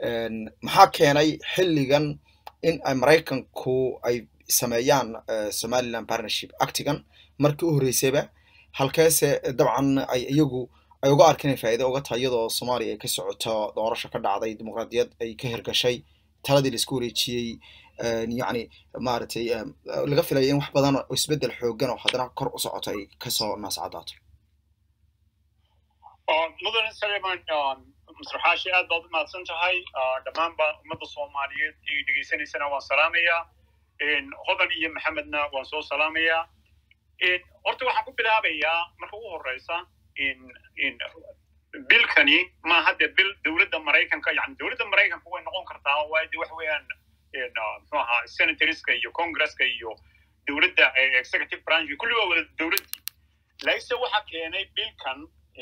maxaa keenay xilligan in ay maraykanku ay sameeyaan somaliland partnership actigan markii u horreysayba halkeese dabcan ay iyagu ay uga arkin inay faa'iido uga tahay iyadoo soomaaliya ay ka socoto doorasho ka dhacday dimuqraadiyad ay ka hirgashay taladii laisku wareejiyey yacni maaragtay laga filaya in wax badan oo isbeddel xoogan oo haddana kor u socoto ay kasoo naascadaato mudane saleman masraxaashi aad baad u mahadsan tahay dhammaanba ummadda soomaaliyeed iyo dhegeysanaysana waan salaamayaa hodan iyo maxamedna waan soo salaamayaa horta waxaan ku bilaabayaa marka ugu horeysa bilkani ma hadde bil dowladda maraykanka yani dowladda maraykanka way noqon kartaa waayo de waxa weeyaan muxuu ahaa senatorska iyo congresska iyo dowladda executive branch kulli waa wada dowladdii laakiinse waxaa keenay bilkan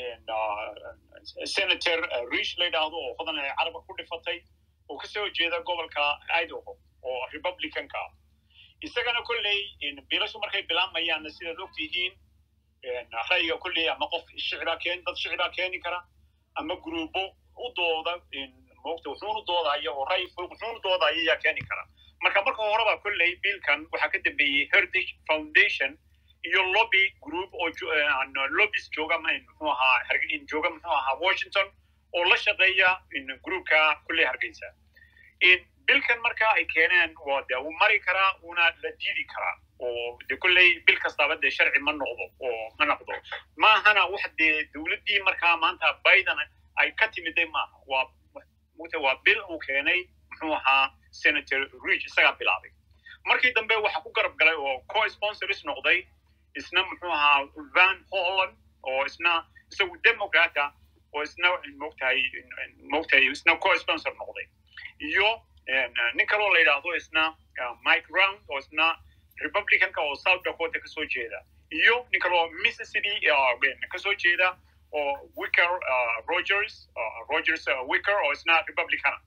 senator rish la yidhaahdo oo hodan ay carabka ku dhifatay oo kasoo jeeda gobolka idaho oo republicanka ah isagana kolley bilashu markay bilaabmayaanna sidaad og tihiin ra'yiga kolley ama qof shicibaa keeni dad shicibaa keeni kara ama gruubo u dooda moogta wuxuunu doodaya oo ra'yi fog wuxuunu doodaya ayaa keeni kara marka marka horeba kolley biilkan waxaa ka dambeeyey heritage foundation iyo lobby group oo lobbies jooga muxuu ahaa jooga muxuu ahaa washington oo la shaqeeya groupka kulley hargeysa bilkan marka ay keeneen waa de wuu mari karaa wuuna la diidi karaa oo de kulley bil kastaaba dee sharci ma noqdo oo ma noqdo maahana wax dee dowladdii markaa maanta biden ay ka timiday maaha waa mugta waa bil uu keenay muxuu ahaa senator rich isagaa bilaabay markii dambe waxa ku garab galay oo co sponsors noqday isna muxuu ahaa van holland oo isna isagu democrata oo isna mogtahay mogtahay isna co sponsor noqday iyo nin kaloo la yidhaahdo isna mike round oo isna republicanka oo south dakota kasoo jeeda iyo nin kaloo mississippi kasoo jeeda oo wicker rogers rogers wicker oo isna republicana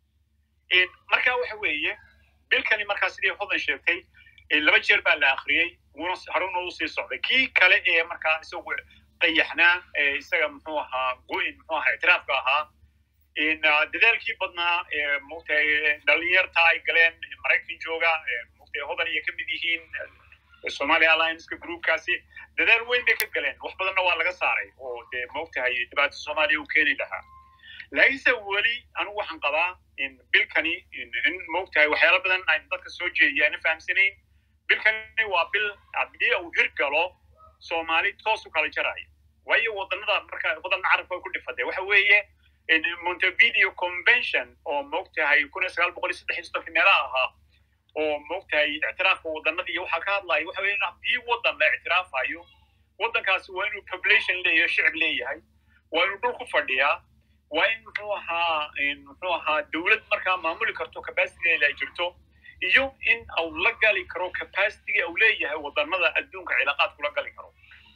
marka waxa weeye bilkani markaa sidii hodan sheegtay laba jeer baa la akhriyey wuuna haruna u sii socday kii kale ee markaa isagu qayaxnaa isaga muxuu ahaa goyn muxuu ahaa ictiraafka ahaa dadaalkii badnaa mogtahay dhalinyarta ay galeen maraykan jooga mogtahay hodan iyo ka mid yihiin somalia allianceka groupkaasi dadaal weyn bay ka galeen wax badanna waa laga saaray oo dee mogtahay dhibaato soomaaliya uu keeni lahaa laakiinse weli anigu waxaan qabaa bilkani in mogtahay waxyaala badan aynu dadka soo jeediya ayna fahamsanayn bilkani waa bil haddii uu hir galo soomaali toos u kala jaraya waayo wadanada marka wadanna carabka ay ku dhifatay waxa weeye montevideo convention oo mogtahay kun iyo sagaal boqol iyo saddex iyo soddonki meelaha ahaa oo mogtahay ictiraafka wadanada iyo waxaa ka hadlaya waxa weeye haddii wadan la ictiraafayo wadankaasi waa inuu population leeyahay shicib leeyahay waa inuu dhul ku fadhiyaa waa in muxuu ahaa muxuu ahaa dowlad markaa maamuli karto capacitygeeda ay jirto iyo in uu la gali karo capacityga uu leeyahay wadanada adduunka cilaaqaad kula gali karo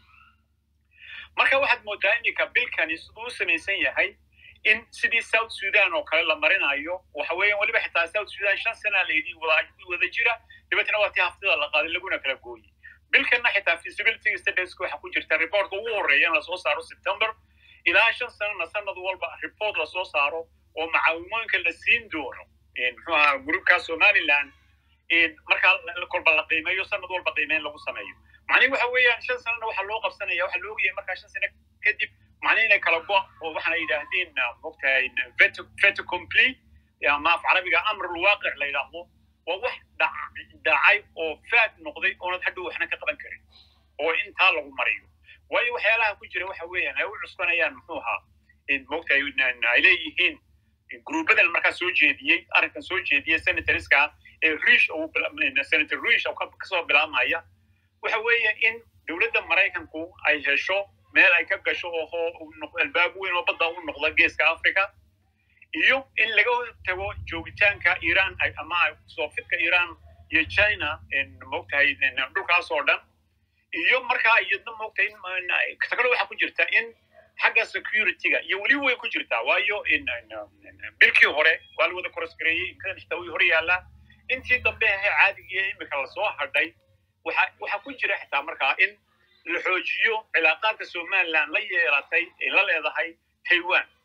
marka waxaad moodaa iminka bilkani siduu u samaysan yahay in sidii south sudan oo kale la marinayo waxa weeyan weliba xitaa south sudan shan sana layidhi wada jira dabeetna waa tii haftida la qaaday laguna kala gooyey bilkanna xitaa feasibility studies waxa ku jirta reportka ugu horreeya in lasoo saaro september ilaa shan sanana sanad walba report lasoo saaro oo macaawimooyinka la siin doono muxuu ahaa groupka somaliland markaa kolba la qiimeeyo sanad walba qiimeyn lagu sameeyo macnihi waxa weeyaan shan sanana waxaa loo qabsanaya waxaa loo ogyahay markaa shan sano kadib macnihi inay kala go oo waxaana yidhaahdeen mogtahay veto complete ama af carabiga amr lwaaqic la yidhaahdo waa wax dhacay oo faad noqday oonad hadhow waxna ka qaban karin oo intaa lagu mariyo waayo waxyaalaha ku jira waxa weeyaan ay u cuskanayaan muxuu ahaa mogtahay ay leeyihiin gruubadan markaa soo jeediyey arrinkan soo jeediyey senatorska ee rish senator rish oo kasoo bilaabmaya waxa weeye in dowladda maraykanku ay hesho meel ay ka gasho oo albaab weyn oo badda u noqda geeska africa iyo in laga tago joogitaanka iran ama soofidka iran iyo china mogtahay dhulkaas oo dhan iyo markaa iyadna mogtahay takalo waxaa ku jirta in xagga securityga iyo weli way ku jirtaa waayo bilkii hore waa la wada korosgareeyey imkadan xitaa way hor yaallaa intii dambe ahe caadigiiyo imika lasoo hadhay waxa waxaa ku jira xitaa markaa in la xoojiyo cilaaqaadka somaliland la yeelatay ay la leedahay taiwan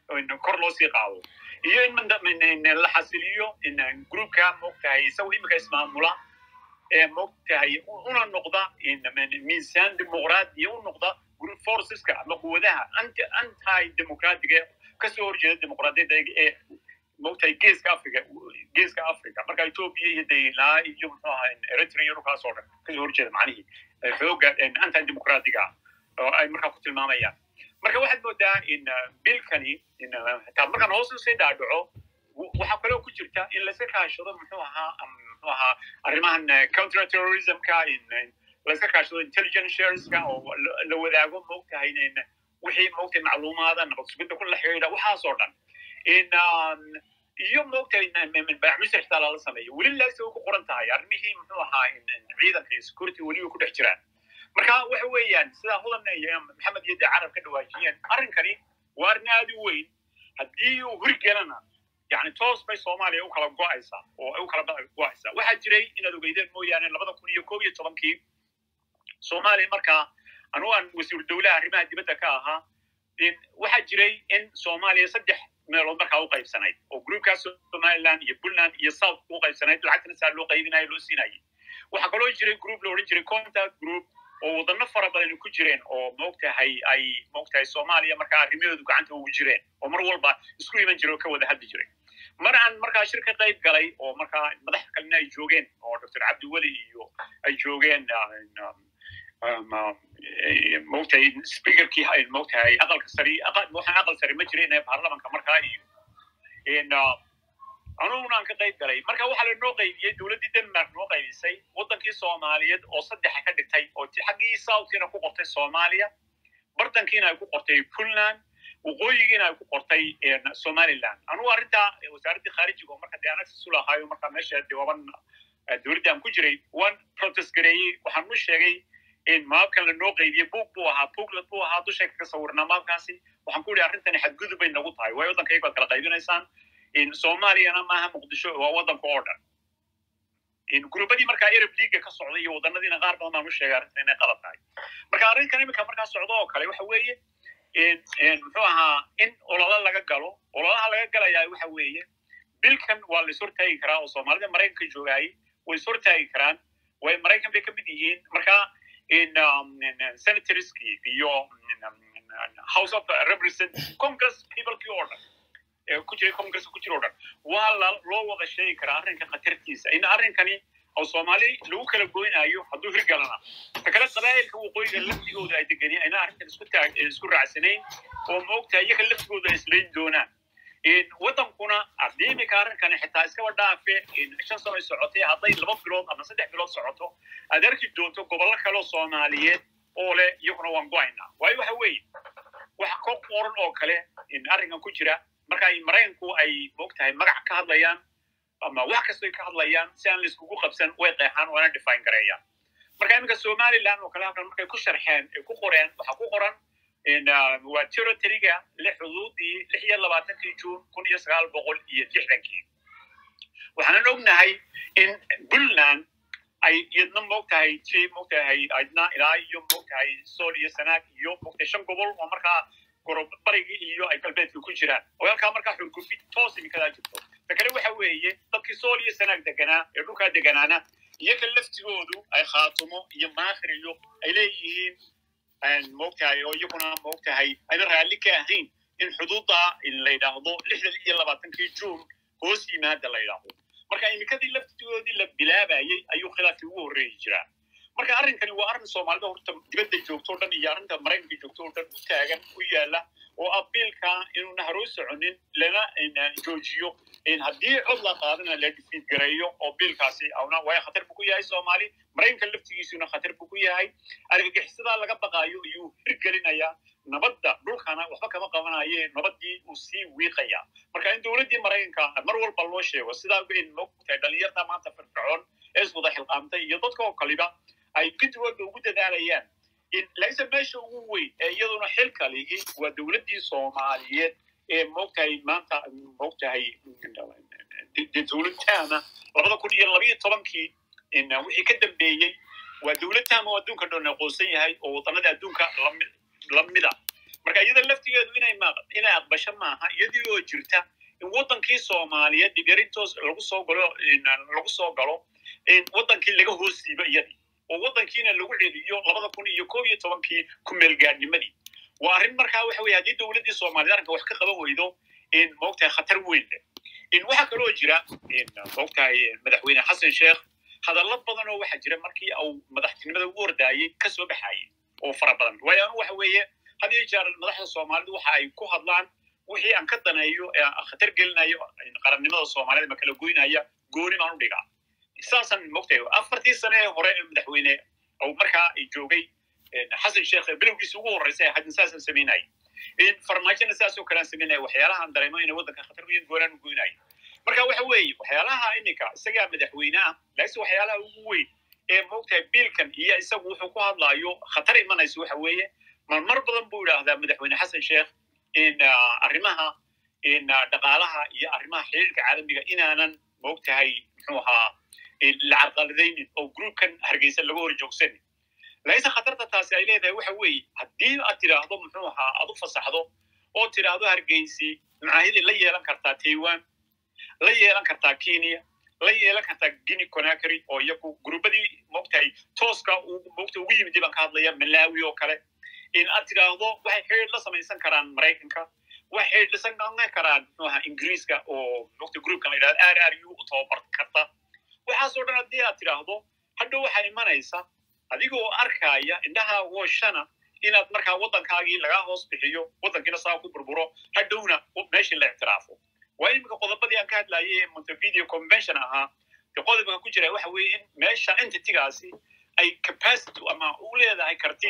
kor loo sii qaado iyo in la xasiliyo groupka moogtahay isagu imika ismaamula ee moogtahay una noqda miisaan dimuqraadiya u noqda group forceska ama quwadaha anti anti democratic kasoo horjeeda dimuqraadiyadda ee moogtahay geeska africa geeska africa marka ethiopia iyo daylaa iyo muxuu ahaa eritrea iyo dhulkaas oo dhan kasoo horjeeda macnihii xooga anti democratica oo ay markaa ku tilmaamayaan marka waxaad moodaa in bilkani taa markaan hoos usii dhaadhaco waxaa kaloo ku jirta in layska kaashado muxuu ahaa muxuu ahaa arrimahan counter terrorismka layska kaashado intelligence shareska oo la wadaago moogtahay wixii moogtahay macluumaada nabad sugidda ku la xidhiidha waxaasoo dhan in iyo moogtahay baaxmisir xitaa lala sameeyo weli laagsi way ku qoran tahay arrimihii muxuu ahaa ciidanka iyo security weliba ku dhex jiraan marka waxa weeyaan sidaa hudan iyo maxamed iyo dee carab ka dhawaajiyeen arrinkani waa arrin aad u weyn haddii uu hurgelana yani toos bay soomaaliya u kala go'aysaa oo ay u kala go'aysaa waxaa jiray inaad ogeydeen mooyaane labada kun iyo koob iyo tobankii soomaaliya markaa anugu aan wasiir dowlaha arrimaha dibadda ka ahaa waxaa jiray in soomaaliya saddex meelood markaa u qaybsanayd oo groupkaas somaliland iyo puntland iyo south u qaybsanayd lacagtana saa loo qaybinayo loo siinayay waxaa kaloo jiray group la odhan jiray contact group oo wadano fara badan ku jireen oo moogtahay ay moogtahay soomaaliya markaa arrimahoodu gacanta ugu jireen oo mar walba isku iman jira oo ka wada hadli jiray mar aan markaa shir ka qayb galay oo markaa madax kalena ay joogeen oo dr cabdiweli iyo ay joogeen moogtahay speakerkii moogtahay aqalka sari waxaan aqal sari ma jirin ee baarlamanka markaa iyo anuguna aan ka qayb galay marka waxaa lanoo qaybiyey dowladdii denmark noo qaybisay waddankii soomaaliyeed oo saddexa ka dhigtay oo xaggii southkiina ku qortay soomaaliya bartankiina ay ku qortay puntland waqooyigiina ay ku qortay somaliland anugu arrintaa wasaaraddii khaarijiga oo marka dee aan access u lahaayo marka meesha jawaban dowladdii aan ku jiray waan protest gareeyey waxaan u sheegay in maabkan lanoo qaybiyey buug buu ahaa buuglet buu ahaa dushay kaga sawirnaa maabkaasi waxaan ku yidhi arrintani xadgudub bay nagu tahay waayo waddankayga baad kala qaybinaysaan soomaaliyana maaha muqdisho waa waddanka oo dhan gurubadii markaa arab leaga ka socday iyo waddanadiina qaar badan baan u sheegay arrintan inay qalad tahay marka arrinkan iminka markaa socdo oo kale waxa weeye muxuu ahaa in ololo laga galo ololaha laga galayaa waxa weeye bilkan waa la ishortaagi karaa oo soomaalida maraykanka joogaayay way ishortaagi karaan way maraykan bay ka mid yihiin marka senatorskii iyo house of representatives congress peoplekii oo dhan ku jiray congresska ku jira o dhan waa loo wada sheegi karaa arrinka khatartiisa in arrinkani oo soomaali lagu kala goynayo hadduu hirgalana ta kale qabaa'ilka waqooyiga laftigooda ay deganeen ayna arrintan isku taag isku raacsanayn oo moogtahay iyaga laftigooda islayn doonaan waddankuna haddii iminka arrinkani xitaa iskaba dhaafe shan sano ay socotay hadday laba bilood ama saddex bilood socoto aad arki doonto gobollo kaleo soomaaliyeed oo leh iyaguna waan go-aynaa waayo waxa weeye waxa ka qoran oo kale arrinkan ku jira marka ay maraykanku ay moogtahay magac ka hadlayaan ama wax kastoy ka hadlayaan si aan laiskugu qabsan way qeexaan waana define gareeyaan marka iminka somaliland oo kale halkan markay ku sharxeen ay ku qoreen waxaa ku qoran waa territoryga lix xuduudii lix iyo labaatankii juun kun iyo sagaal boqol iyo lixdankii waxaanan ognahay in puntland ay iyadna moogtahay ti moogtahay aydna ilaa iyo moogtahay sool iyo sanaag iyo moogtahay shan gobol oo markaa barigii iyo ay galbeedka ku jiraan oo halkaa markaa xurgufid toos iminkadaa jirto ta kale waxa weeye dadkii sool iyo sanaag deganaa ee dhulkaa deganaana iyaga laftigoodu ay khaatumo iyo maakhir iyo ay leeyihiin moogtahay oo iyaguna moogtahay ayna raalli ka ahayn in xuduudda la yidhaahdo lixdan iyo labaatankii juun hoos yimaada la yidhaahdo marka iminkadii laftigoodii la bilaabayey ayuu khilaafkii ugu horreeyi jiraa marka arrinkani waa arrin soomaalida horta dibadda joogto o dhan iyo arrinta maraykanka joogto o dhan u taagan u yaala oo abiilka inuuna haroo soconin lana joojiyo haddii cod la qaadana la difiid gareeyo oo biilkaasi awna waayo khatar buu ku yahay soomaali maraykanka laftigiisuna khatar buu ku yahay argagixisadaa laga baqaayo iyuu hirgelinayaa nabadda dhulkana waxba kama qabanaye nabadii uu sii wiiqaya marka in dowladdii maraykanka mar walba loo sheego sidaa in mogtahay dhalinyarta maanta firfircoon ee iswada xilqaamtay iyo dadka oo kaliba ay gidigooda ugu dadaalayaan laakiinse meesha ugu weyn ee iyaduna xilka lihi waa dowladdii soomaaliyeed ee moogtahay maanta moogtahay dowlad taama labada kun iyo labayo tobankii wixii ka dambeeyey waa dowlad taama oo adduunka dhan aqoonsan yahay oo waddanada adduunka lamida marka iyada laftigeedu inay ma inay aqbasho maaha iyadii oo jirta in waddankii soomaaliyeed dhigarintoos lagu soo galo lagu soo galo in waddankii laga hoos siibo iyadii oo waddankiina lagu celiyo labada kun iyo koob iyo tobankii ku meelgaadnimadii waa arrin markaa waxa weye haddii dowladdii soomaaliyeed arrinka wax ka qaban weydo in moogtahay khatar weyn leh in waxaa kaloo jira in moogtahay madaxweyne xasan sheekh hadallo badan oo waxaa jira markii uu madaxtinimada ugu hordaayey ka soo baxayey oo fara badan waayo anu waxa weeye had iyo jeer madaxda soomaalidu waxa ay ku hadlaan wixii aan ka daneeyo ee aan khatar gelinayo qarannimada soomaaliyed ma kala goynaya gooni baan u dhigaa saasaan mogtahay afartii sane ee hore ee madaxweyne uu markaa joogay xasan sheekh bilowgiisa ugu horreysay hadin saasaan samaynaya in farmaajona saasoo kalean samaynaya waxyaalahaan dareemo inay waddanka khatar weyn goonaan u goynaya marka waxa weeye waxyaalaha iminka isagaa madaxweyne ah laakiinse waxyaalaha ugu weyn ee moogtahay biilkan iyo isagu wuxuu ku hadlaayo khatar imanaysa waxa weeye marmar badan buu idhaahdaa madaxweyne xasan sheekh in arrimaha in dhaqaalaha iyo arrimaha xiriirka caalamiga inaanan moogtahay muxuu ahaa la carqaladaynin oo groupkan hargeysa laga hor joogsanin laakiinse khatarta taasi ay leedahay waxa weeye haddii aad tidhaahdo muxuu ahaa aad u fasaxdo oo tidhaahdo hargeysi macaahidi la yeelan kartaa taiwan la yeelan kartaa kenya la yeelan kartaa guinea conakry oo iyagu grubadii moogtahay tooska moogta ugu yimid baan ka hadlaya malawi oo kale in aad tidhaahdo waxay xidhiir la samaysan karaan maraykanka waxay xidhiir la samaysan karaan muxuu ahaa ingiriiska oo moogta groupkan la yidhahdo r r u u tababar karta waxaasoo dhan haddii aad tidhaahdo hadhow waxaa imanaysa adigoo arkaya indhaha wooshana inaad markaa waddankaagii lagaa hoos bixiyo waddankiina saa ku burburo hadhowna meeshii la ictiraafo waa iminka qodobadii aan ka hadlayay ee montevideo convention ahaa de qodobka ku jira waxa weeye in meesha entitygaasi ay capacity ama u leedahay karti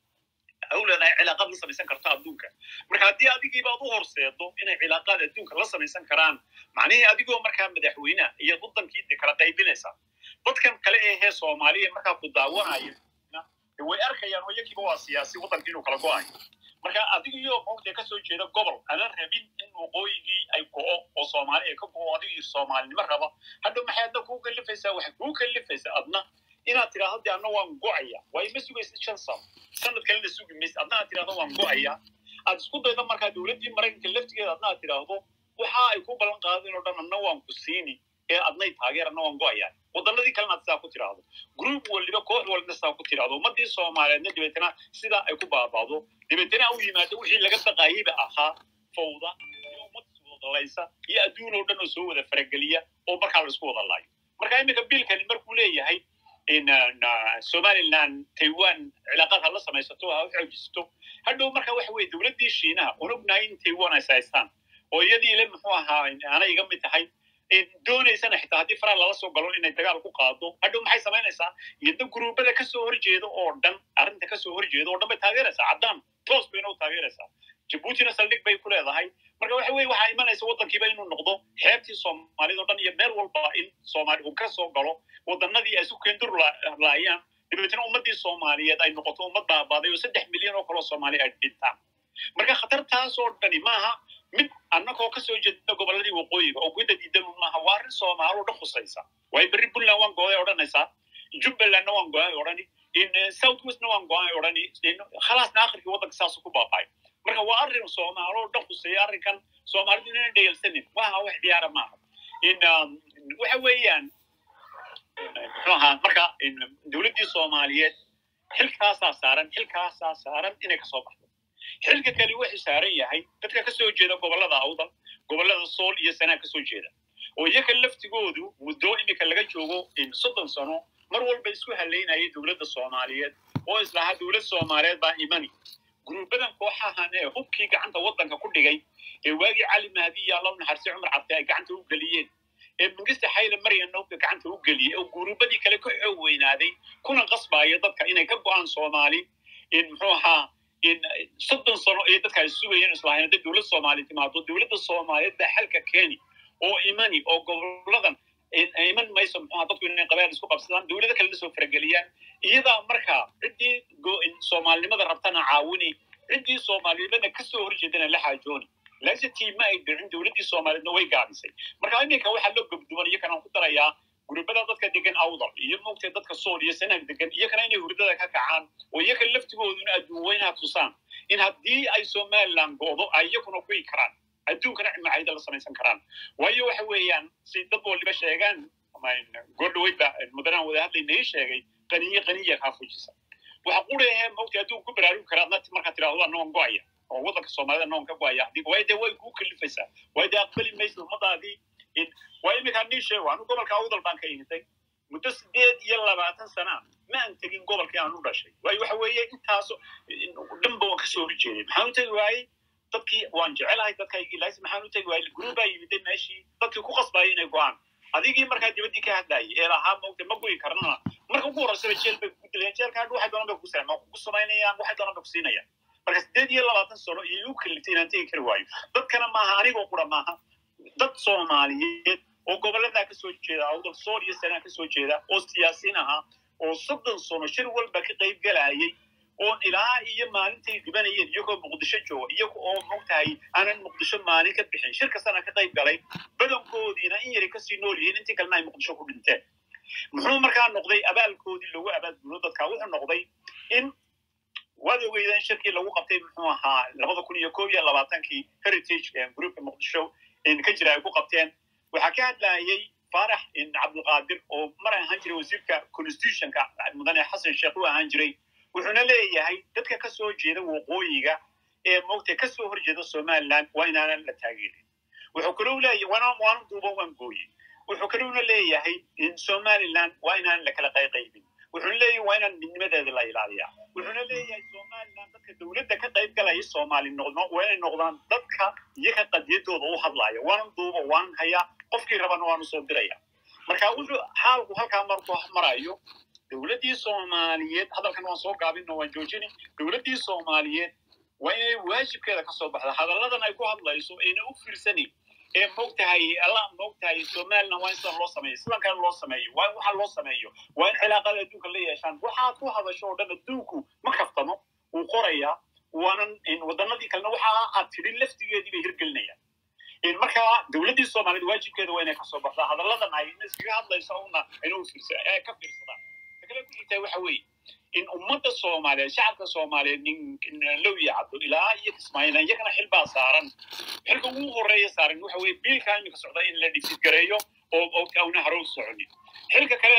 u leedahay cilaaqaad la samaysan karto adduunka marka haddii adigiiba ad u horseedo inay cilaaqaad adduunka la samaysan karaan macnihii adigoo markaa madaxweyneha iyo waddankii de kala qaybinaysa dadkan kale ee hee soomaaliya markaa ku daawanaya way arkayaan oo iyagiiba waa siyaasi waddankii inuu kala go-ayo marka adigiyoo moogtee kasoo jeeda gobol aanan rabin in waqooyigii ay go'o oo soomaali ay ka go'o adigii soomaalinimo raba hadhow maxay adna kuu kalifaysaa waxay kuu kalifaysaa adna inaad tidhaahdo de adna waan go'aya waa ima sugaysid shan sano sanad kalena sugi maysid adna aad tidhahdo waan go'aya aad isku daydo markaa dowladdii maraykanka laftigeeda adna aad tidhaahdo waxa ay ku ballan qaadeen oo dhan adna waan ku siini ee adnay taageer adna waan go'aya waddanadii kalena aad sidaa ku tidhaahdo group waliba koox walina sidaa ku tidhaahdo ummaddii soomaaliyeedna dabeetana sidaa ay ku baabaado dabeetana u yimaado wixii laga baqaayeyba ahaa fawda iyo ummad iswadalaysa iyo adduun oo dhan oo soo wada farageliya oo markaa la isku wada laayo marka iminka biilkani markuu leeyahay in somaliland taiwan cilaaqaad ha la samaysato ha u xoojisato hadhow marka waxa weye dowladdii shiinaha oon ognahay in taiwan ay sahaystaan oo iyadii le muxuu ahaa aanay iga mid tahay doonaysana xitaa haddii faraa lala soo galo inay dagaal ku qaado hadhow maxay samaynaysaa iyadna guruubada kasoo horjeeda oo dhan arrinta kasoo horjeeda oo dhan bay taageeraysaa caddaan toos bayna u taageeraysaa jabuutina saldhig bay ku leedahay marka waxa weye waxaa imanaysa waddankiiba inuu noqdo xeebtii soomaalida o dhan iyo meel walba in soomaali uu ka soo galo waddanadii ay isu keendur laayaan dabeetna ummaddii soomaaliyeed ay noqoto ummad baabaaday oo saddex milyan oo kaloo soomaali ay dhintaan marka khatartaasoo dhani maaha mid annagoo kasoo jeeda gobolladii waqooyiga oo guda diidan maaha waa arrin soomaalo dhan khusaysa waayo berri puntland waan go-ay odhanaysaa jubbalandna waan go-ay odhani south westna waan go-ay odhani khalaasna akhirkii waddanka saasu ku baaqay marka waa arrin soomaalo dhan khuseeya arrinkan soomaalidu inayna dhayalsanin maaha wax ciyaara maaha in waxa weeyaan muxuu ahaa marka dowladdii soomaaliyeed xilkaasaa saaran xilkaasaa saaran inay kasoo baxdo xilka kale wuxuu saaran yahay dadka kasoo jeeda gobollada awdal gobollada sool iyo sanaa kasoo jeeda oo iyaga laftigoodu muddo iminka laga joogo soddon sano mar walba isku halaynayay dowladda soomaaliyeed oo islahaa dowlad soomaaliyeed baa imani guruubadan kooxahan ee hubkii gacanta waddanka ku dhigay ee waagii cali mahdi iyo alla naxarsi cumar cabdi ay gacanta u geliyeen ee mingista xayle maryanna hubka gacanta u geliyey oo guruubadii kale ka xoog weynaaday kuna qasbaaya dadka inay ka go'aan soomaali in muxuu ahaa in soddon sano ay dadka ay sugayeen islahayn hadday dowlad soomaali timaado dowladda soomaaliyeed baa xalka keeni oo imani oo goboladan iman mayso muxuha dadku inay qabaan isku qabsadaan dowlado kalena soo farageliyaan iyadaa markaa ciddii soomaalinimada rabtana caawini ciddii soomaalinimada kasoo horjeedana la xaajooni laakiinse tiima ay dhicin dowladdii soomaaliyeedna way gaabisay marka iminka waxaa loo gobduwan iyo kanaan ku darayaa gurubada dadka degan awdal iyo moogtay dadka sool iyo sanaag degan iyakana inay hurdada ka kacaan oo iyaka laftigooduna adduun weynaha tusaan in haddii ay somaliland go'do ay iyakuna kuyi karaan adduunkana cimacayda la samaysan karaan waayo waxa weeyaan si dad waliba sheegaan goordhaweydba mudanaan wada hadlayna ii sheegay qaniye qaniya kaa fujisa waxa qurahe moogtay adduun ku baraarugi karaa adna markaa tidhahdo anoon go'aya oo waddanka soomaalida noon ka go'aya haddii waayo dee way kuu kalifaysaa waayo dee aqbali maysa ummadaadii waa iminkaa nii sheego anu gobolka awdal baan ka imiday muddo sideed iyo labaatan sana ma aan tegin gobolkii aan u dhashay waayo waxa weeye intaas dhanba waan kasoo hori jeeday maxaan u tegi waayey dadkii waan jecelahay dadkaygii laas maxaan u tegi waayey guruubaa yimiday meeshii dadkii ku qasbaayay inay go'aan adigii markaa dibaddii ka hadlayay ee lahaa mogta ma goyi karnana marka ugu horreysaba jeel bay kugu dilayaan jeelka hadhu waxay doonaan bay kugu saama kugu samaynayaan waxay doonaan bay ku siinayaan marka sideed iyo labaatan sano iyay u kaliftay inaan tegi kari waayo dadkana maaha anigoo qura maaha dad soomaaliyeed oo gobolladaa ka soo jeeda awdal sool iyo sanaa ka soo jeeda oo siyaasiin ahaa oo soddon sano shir walba ka qayb galayay oo ilaa iyo maalintay dhibanayeen iyagoo muqdisho jooga iyaga oo mogtahay aanan muqdisho maalin ka bixin shir kastana ka qayb galay badankoodiina in yaray kasii nool yihiin intii kalena ay muqdisho ku dhinteen muxuu markaa noqday abaalkoodii lagu abaalgulo dadka wuxuu noqday in waad ogeydeen shirkii lagu qabtay muxuu ahaa labada kun iyo koob iyo labaatankii heritage groupka muqdisho ka jira ay ku qabteen waxaa ka hadlayay faarax cabdulqaadir oo mar ahaan jiray wasiirka constitutionka mudane xasan sheekh u ahaan jiray wuxuuna leeyahay dadka ka soo jeeda waqooyiga ee moogta ka soo horjeeda somaliland waa inaanan la taageerin wuxuu kalou leeyahay waana waana duuban waan gooye wuxuu kalowna leeyahay in somaliland waa inaan la kala qayqaybin wuxuuna leeyahay waa inaan midnimadeeda la ilaaliyaa wuxuuna leeyahay somaliland dadka dowladda ka qayb galaya soomaali noqdo waa inay noqdaan dadka iyaga qadiyadooda u hadlaya waanan duuba waanan hayaa qofkii rabana waanu soo diraya marka wuxuu xaalku halkaa markuu marayo dowladdii soomaaliyeed hadalkan waan soo gaabino waan joojini dowladdii soomaaliyeed waa inay waajibkeeda ka soo baxda hadalladan ay ku hadlayso ayna u fiirsanin ee mogtahay alla mogtahay somaliland waa in sidan loo sameeyo sidan kale loo sameeyo waa in waxa loo sameeyo waa in cilaaqada adduunka la yeeshaan waxaad ku hadasho oo dhan adduunku ma kaftamo wuu qorayaa waanan waddanadii kalena waxa aad tidhi laftigeedii bay hirgelinayaan marka dowladdii soomaaliyeed waajibkeeda waa inay kasoo baxdaa hadalladan ay iskaga hadlayso una ayna u fiirsa ka fiirsadaan takale ku xigtaa waxa weeye in ummadda soomaaliyeed shacabka soomaaliyeed nin low yacdo ilaa iyo kismaayina iyagana xil baa saaran xilka ugu horeeya saaran waxa weeye biilkaa iminka socda in la dhisidgareeyo oo auna harow soconin xilka kale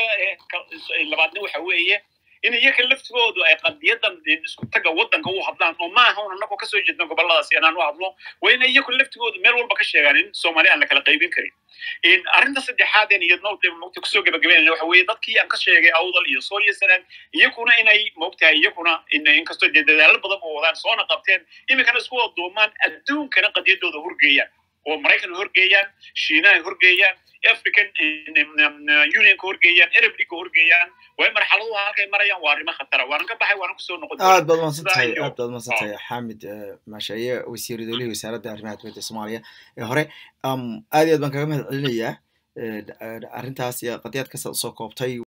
ee labaadna waxa weeye in iyaga laftigoodu ay qadiyadan isku taga waddanka u hadlaan oo maaha un annagoo kasoo jeedna gobolladaasi inaan u hadlo waa in iyagu laftigoodu meel walba ka sheegaan in soomaaliya aan la kala qaybin karin arrinta saddexaad een iyadna mogta kusoo gabagabeynayna waxa weeye dadkii aan ka sheegay awdal iyo sool iyo sanaan iyakuna inay mogtahay iyakuna inkastoo dee dadaalo badan oo wadaan soona qabteen iminkana isku wada duumaan adduunkana qadiyadooda horgeeyaan oo maraykan horgeeyaan shiinaha horgeeyaan african unionka horgeeyaan arab leaga horgeeyaan way marxaladuhu halkay marayaan waa arrimo khatara waanan ka baxay waanan kusoo noqon aad baad umadsantahay aad baad umadsantahay xamid maashaye wasiiru dowlihii wasaaradda arrimaha dibadda soomaaliya ee hore aad iyo aad baan kaga mahad celinayaa arrintaas iyo qadiyaad kasta usoo koobtay